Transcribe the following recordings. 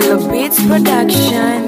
Kilo Beats Production.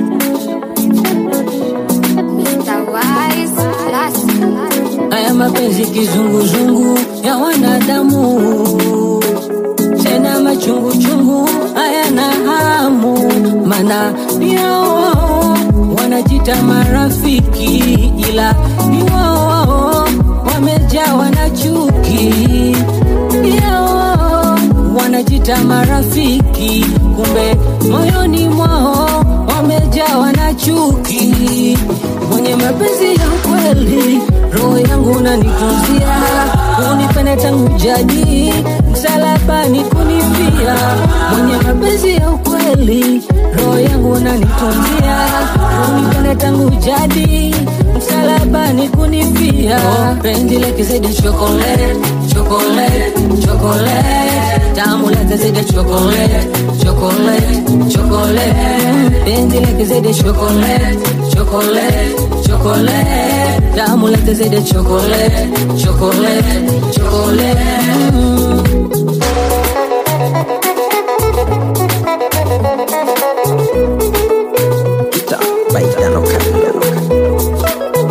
Haya mapenzi kizunguzungu ya wanadamu, tena machunguchungu hayana hamu, mana ni wao wanajita marafiki, ila ni wao wamejawa na chuki yao wanajita marafiki, kumbe moyoni mwao wamejawa na chuki. Mwenye mapenzi ya kweli, roho yangu unanitunzia, unipende tangu jadi, msalabani kunifia. Mwenye mapenzi ya ukweli, roho yangu unanitunzia, unipende tangu jadi, msalabani kunifia. Oh, penzi lake zaidi ya chocolate, chocolate, chocolate, tamu lake zaidi ya chocolate, chocolate, chocolate, penzi lake zaidi ya chocolate, chocolate, chocolate, tamu lake zaidi ya chocolate, chocolate, chocolate. Mm. Kita baik dan okan dan okan.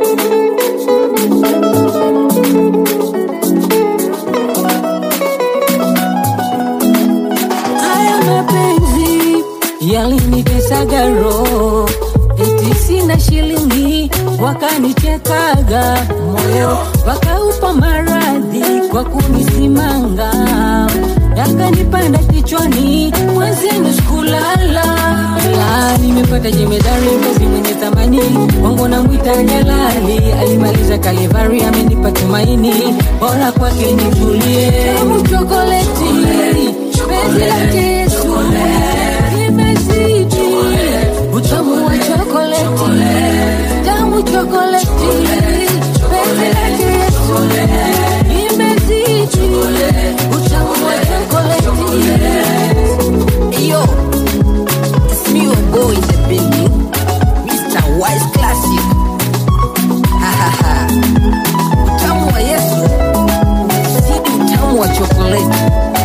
Haya mapenzi yalinitesaga roho, eti sina shilingi, wakanichekaga moyo, wakaupa maradhi kwa kunisimanga, yakanipanda kichwani, mwezenu sikulala. La, nimepata jemedari mpenzi mwenye thamani, wangu namwita Jalali, alimaliza Kalivari, amenipa tumaini, bora kwake nitulie. Tamu chokoleti, penzi lake Yesu, imezidi utamu wa chokoleti, tamu chokoleti, penzi lake Yesu, imezidi utamu wa chokoleti. Yo, it's me your boy in the building, Mr. Wise Classic. Ha ha ha. Utamu wa Yesu umezidi utamu wa chokoleti.